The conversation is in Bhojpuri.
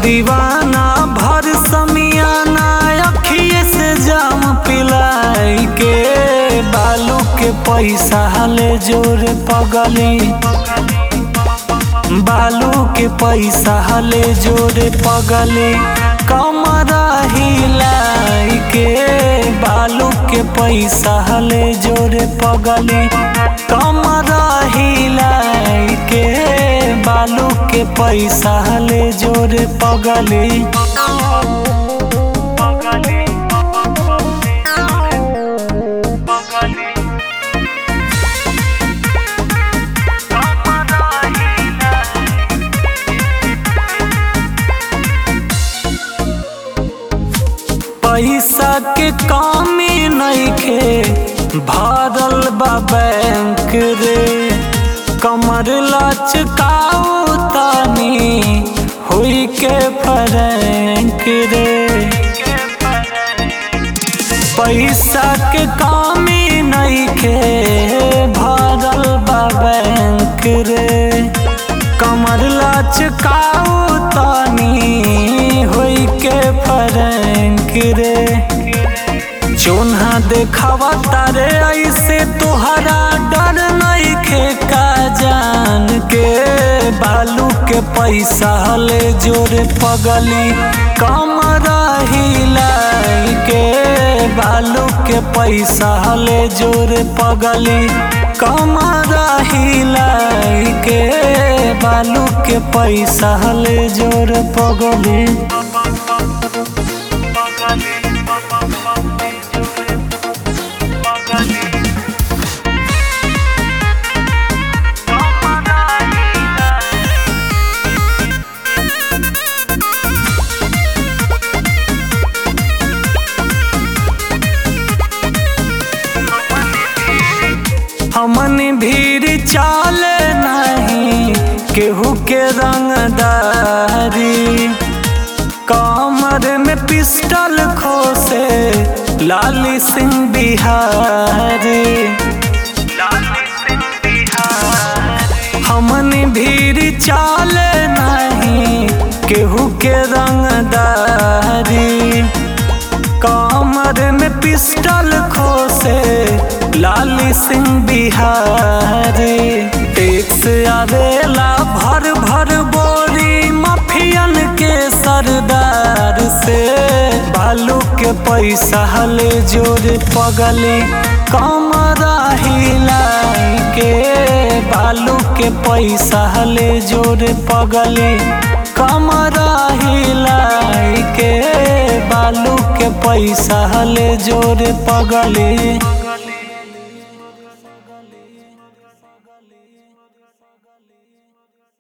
दीवाना भर समियाना अखिए से जाम पिलाई के बालू के पैसा ले जोर पगली बालू के पैसा ले जोरे पगले कमरा हिलाई के बालू के पैसा ले जोरे पगले कमरा हिलाई के बालू के पैसा ले जोरे पगले पैसा के कमी नइखे भरल बा बैंक रे कमर लचकाऊ तानी हुई के फरैंक रे पैसा के कमी नइखे भरल बा बैंक रे कमर लचकाऊ तानी होई के फरैंक रे चोन्हा देखावा तारे ऐसे तोहरा डर नइखे का जान के बालू के पैसा ले जोरे पगली कमरा हिलाई के बालू के पैसा ले जोरे पगली कमरा हिलाई के बालू के पैसा ले जोर पगली हमन भीड़ चाले नहीं केहू के रंगदारी कमर में पिस्टल खोसे लाली सिंह बिहारी हमन भीड़ चाले नहीं केहू के रंगदारी कमर में पिस्टल खोसे लाली सिंह बिहारी टैक्स आवेला भर भर बोरी माफियन के सरदार से बालू के पैसा ले जोर पगले कमरा हिलाई के बालू के पैसा ले जोर पगले कमरा हिलाई के बालू के पैसा ले जोर पगले